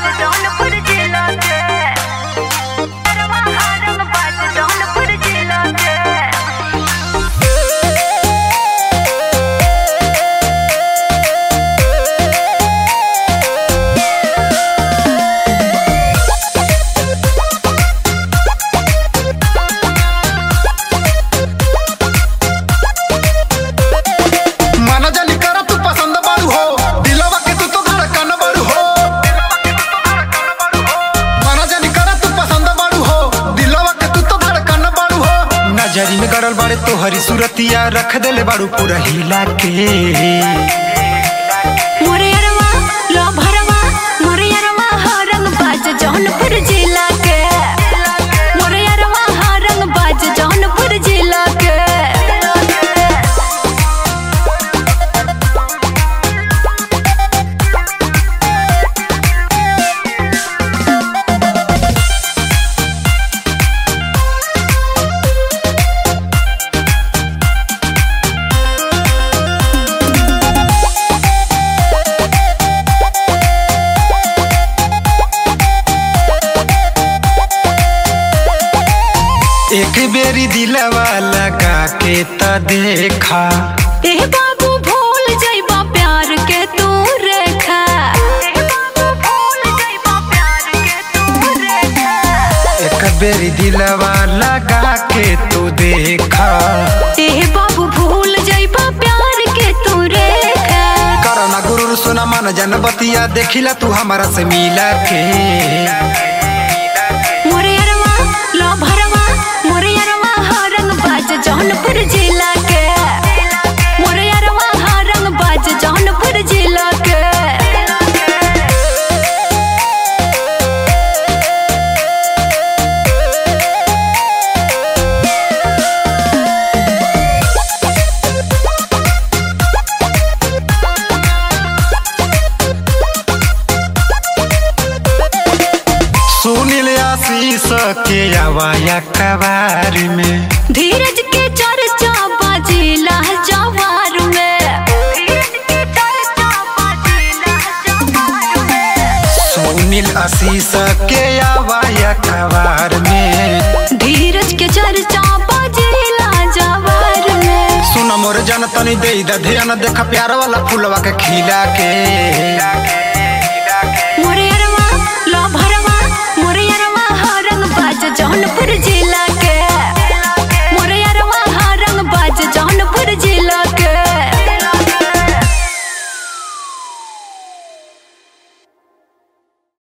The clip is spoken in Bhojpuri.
बाज जौनपुर जिला के अरवा रंग बाज जौनपुर जिला के माना जानी कर तू पसंद बारू हो दिलवा के तू तो धड़कन बारू हो माना जानी कर तू पसंद बारू हो दिलवा के तू तो धड़कन बारू हो नजरी में गड़ल बाड़े तो हरी सूरतिया रख देले बारू पूरा हिला के मोरे अरवा लो भरवा मोरे अरवा हा रंग बाज जौनपुर जिला के मोरे अरवा हा रंग बाज जौनपुर जिला के एक बेरी दिलवा लगा के त देखा ए बाबू भूल जाइबा प्यार के तू रेखा ए बाबू भूल जाइबा प्यार के तू रेखा एक बेरी दिलवा लगा के तू देखा ए बाबू भूल जाइबा प्यार के तू रेखा करना गुरु सुना मन जन बतिया देखिला तू हमारा से मिला के मोरे अरवा लो भरवा मोरे अरवा हा रंग बाज जौनपुर जिला के मोरे अरवा हा रंग बाज जौनपुर जिला के सुनील आशीष के आवाया कबार में धीरज के चर्चा बाजिला जवार में धीरज के चर्चा बाजिला जवार में सुनील आशीष के आवाया कबार में धीरज के चर्चा बाजिला जवार में सुन मोर जन तनी दे द ध्यान देख प्यार वाला फूलवा के खिला के